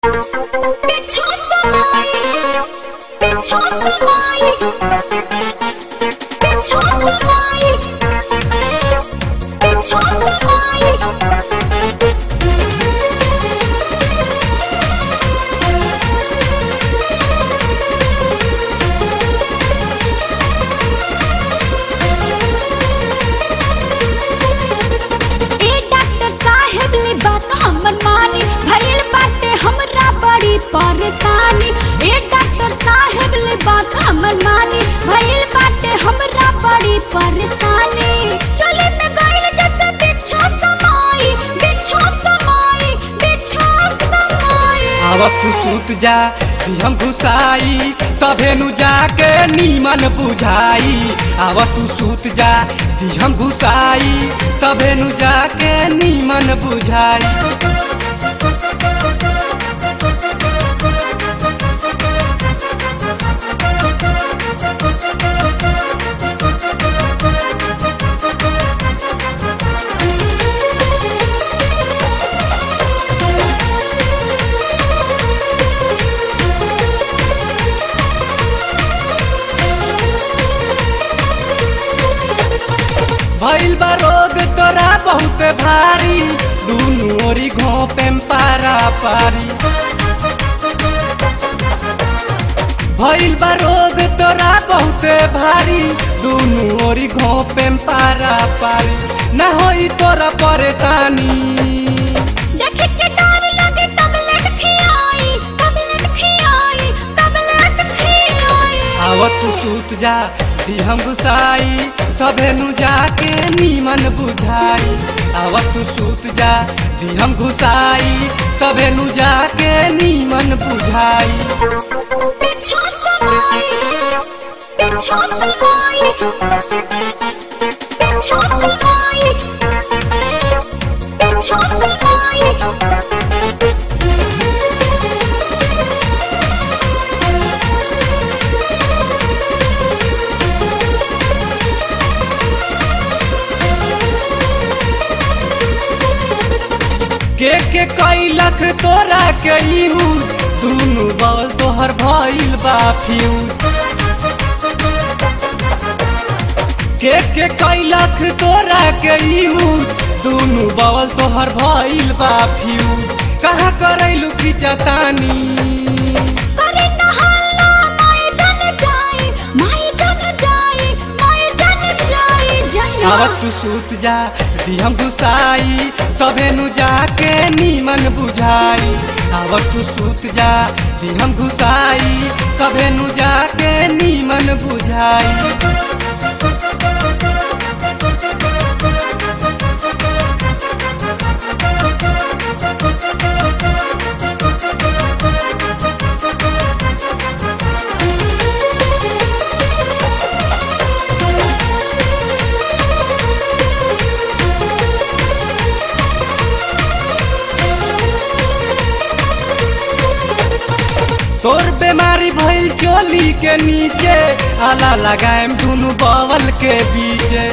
पिछो समाई पिछो समाई पिछो समाई पिछो समाई ए डॉक्टर साहेब ले बात हमन मानी भइल बाटे हमरा बड़ी परेशानी ए डॉक्टर साहेब ले बात हमन मानी भइल बाटे हमरा बड़ी परेशानी चले में गइल जैसे बिच्छा समाई बिच्छा समाई बिच्छा समाई आवत तू सूत जा कि हम घुसाई तभे नु जाके नीमन बुझाई आवत तू सूत जा कि हम घुसाई तभे नु जाके नीमन बुझाई भइल बा रोग तोरा बहुत भारी दुनु ओरी घोपे पारा पारी भइल बा रोग तोरा बहुत भारी दुनु ओरी घोपे पारा पारी न होई तोरा परेशानी देखे के डर लगे टबलेट खियाई टबलेट खियाई टबलेट खियाई आवत तू सूत जा दी हम घुसाई तभे नु जाके नीमन बुझाई आवत तू सूत जा दी हम घुसाई तभे नु जाके नीमन बुझाई पिछो समाई पिछो समाई पिछो समाई पिछो समाई के के कई लख तोरा के इहू दुनु बल तोहर भइल बा फ्यूज के के कई लख तोरा के इहू दुनु बल तोहर भइल बा फ्यूज कहाँ करैलू की चतानी करे नहाला माय जन जाई माय जन जाई माय जन जाई जन आवत तू सूत जा दी हम घुसाई तभे नु जाके नीमन बुझाई आवत तू सूत जा दी हम घुसाई तभे नु जाके नीमन बुझाई तोर बीमारी भइल चोली के नीचे आला लगाएम दुनु बवल के बीचे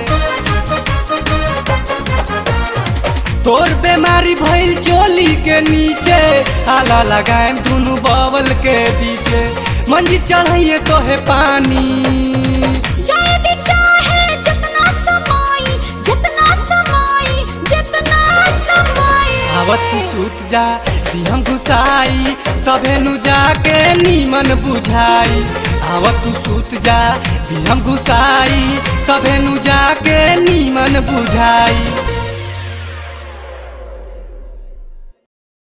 तोर बीमारी भइल चोली के नीचे आला लगाएम दुनु बवल के बीचे मंजी चढ़ाइए तोहे पानी जाए दी चाहे जितना समाई जितना समाई जितना समाई आवत तू सूत जा दी हम घुसाई तभे नु जाके नीमन बुझाई आवत तू सूत जा दी हम घुसाई तभे नु जाके नीमन बुझाई